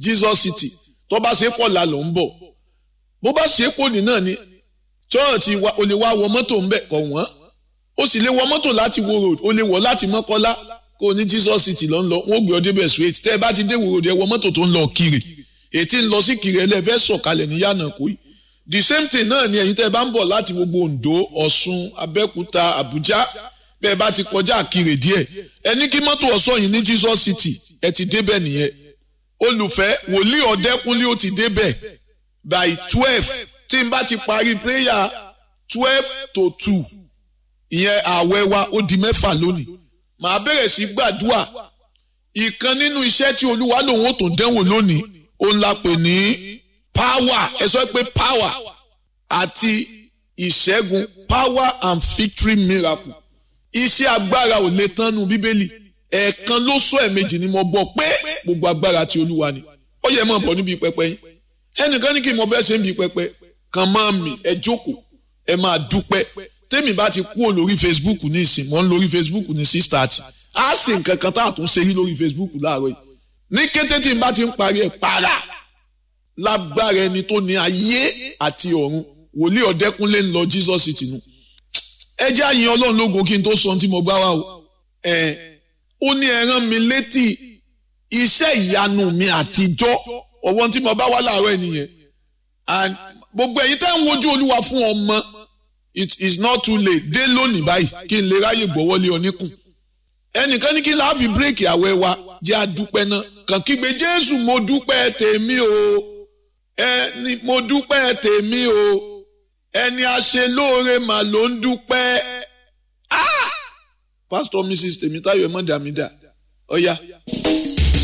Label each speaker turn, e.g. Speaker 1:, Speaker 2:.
Speaker 1: Jesus City tó bá ṣe pọ̀ la ló ń bọ̀ bó bá ṣe pọ̀ ní náà ni chọ́ọ̀tì o lè wá wọ mọ́tò ń bẹ̀ kọ̀ wọ́n o sì lè wọ mọ́tò láti wo road o lè wọ̀ láti mọ́kọ́lá kó o ní Jesus City ló ń lọ wọ́n gbé ọ débẹ̀ straight tẹ́ ẹ bá ti dé wo road ẹ wọ mọ́tò tó ń lọ kiri ètí ń lọ sí kiri ẹlẹ́fẹ́ sọ̀kalẹ̀ ní yànnà kó yìí the same thing náà ni ẹ̀yin tẹ́ ẹ bá ń bọ̀ láti gbogbo Ondo Ọ̀ṣun Abẹ́òkúta Àbújá bẹ́ẹ̀ bá ti kọjá àkirè díẹ̀ ẹ ní kí mọ́tò ọ̀sọ́ yìí ní Jesus City ẹ ti débẹ̀ nìyẹn olùfẹ́ wòlíì ọ̀dẹ́kúnlé ó ti débẹ̀ by twelve tí n bá ti parí prayer twelve to two ìyẹn ààwẹ̀ wa ó di mẹ́fà lónìí màá bẹ̀rẹ̀ sí gbàdúrà ìkan nínú iṣẹ́ tí olúwa lòun ó tó dẹ́wò lónìí òun la pè ní power ẹ sọ pé power àti ìṣẹ́gun power and victory miracle iṣẹ́ agbára ò lè tán nu bíbélì ẹ̀ẹ̀kan ló sọ ẹ̀ẹ̀mejì ni mo gbọ́ pé gbogbo agbára ti olúwa ni ó yẹ mọ̀ bọ̀ níbi pẹpẹ yín ẹnìkan ní kí n mọ fẹ́ ṣe ń bi pẹpẹ kan máa mì ẹ jókòó ẹ máa dúpẹ́ tèmi bá ti kúrò lórí facebook ní ìsìn mọ́ ń lórí facebook ní six thirty á sì nǹkan kan tá a tún ṣe rí lórí facebook láàárọ̀ yìí ní kété tí n bá ti ń parí ẹ̀ para lágbára ẹni tó ní ayé àti ọ̀run wòlíì ọ̀dẹ́kúnlé ń lọ jesus city nù ẹ jẹ́ àyìn ọlọ́run lógo kí n tó sọ ohun tí mo gbá wá o ẹ̀ ó ní ẹ rán mi létí iṣẹ́ ìyanu mi àtijọ́ ọ̀wọ́n tí mo bá wá láàárọ̀ ẹ̀ nìyẹn and gbogbo ẹ̀yin tẹ́ ń wojú olúwa fún ọmọ it is not too late dé lónìí báyìí kí n lè ráyè gbọ́wọ́lé oníkùn ẹnìkan ní kí láàfin bírèkì àwẹ̀ wa jẹ́ àdúpẹ́ náà kàn kígbe jésù mo dúpẹ́ tèmi o ẹni mo dúpẹ́ tèmi o ẹni aṣelóore mà ló ń dúpẹ́ ah pastor mrs tèmítáyọ̀ ẹ̀ mọ́ dàmídà ọ̀ya. Oh, yeah.